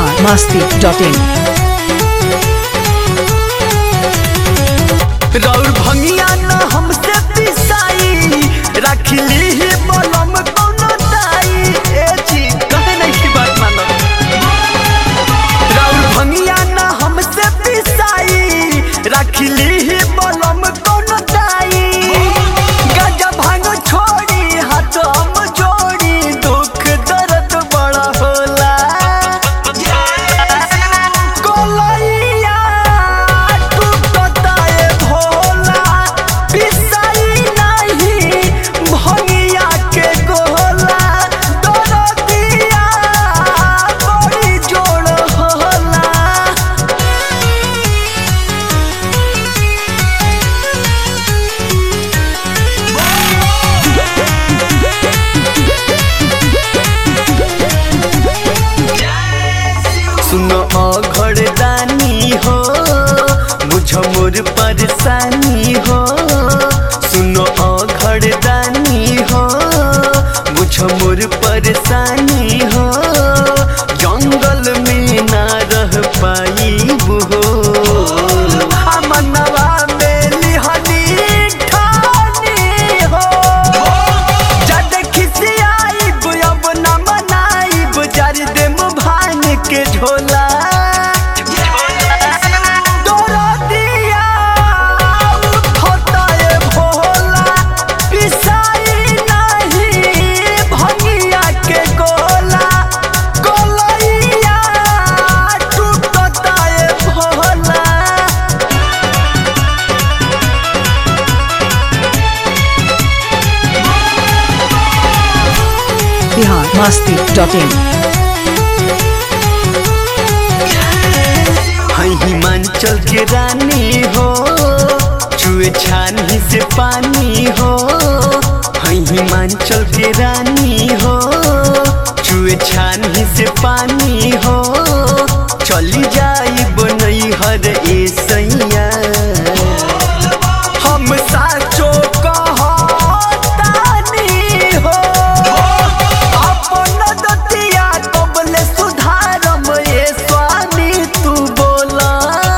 Bihar Masti dot इन रौर भंगिया न हमसे पिसाई रखली ही बलम कोनो दाई ए जी कहे नहीं की बात मानो रौर भंगिया न हमसे पिसाई रखली ही बलम कोनो दाई गजा भांग छोड़ी हाथ हम जोड़ी दुख दर्द बड़ा होला गोलैया टूटता ए भोला पिसाई नहीं भंगिया के गोला दरदिया बड़ी जोड़ होला सुनो अघड़ दानी हो बुझ मोर परेशानी हो सुनो अघड़ दानी हो बुझ मोर परेशानी हो जंगल में ना रह पाई हो मनवा में लिहनी ठानी हो जद खिसियाइब अब न मनाइब जर देम भांग के झोला दरदिया उठता ए भोला, पिसाई नहीं भंगिया के गोला गोलैया टूटता ए भोला बिहार मस्ती डॉट इन हई हिमाचल के रानी हो चुए छानी से पानी हो हई हिमाचल के रानी हो चुए छानी से पानी हो चली जाई बनई हर ए सैया हम साचो कहतानी हो अपन दतिया कबले सुधारम ए स्वामी तू बोला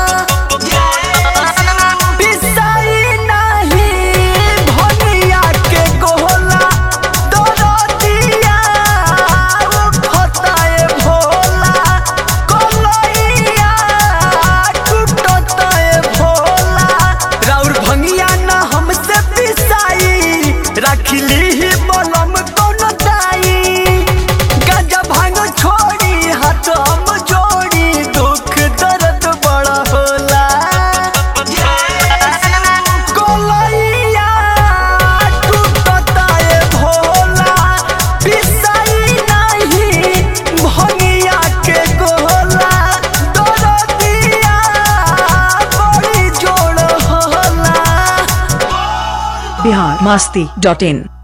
पिसाई नहीं भनिया के गोला दरदिया उठता ए भोला कलैया टूटता ए भोला राउर भंगिया न हमसे पिसाई रखली ही बलम कोनो दाई गांजा भांग छोड़ी हाथ हम जोड़ी दुख दर्द बड़ा होला गोलैया टूटता ए भोला पिसाई नहीं भंगिया के गोला दरदिया बड़ी जोड़ होला बिहार मस्ती डॉट इन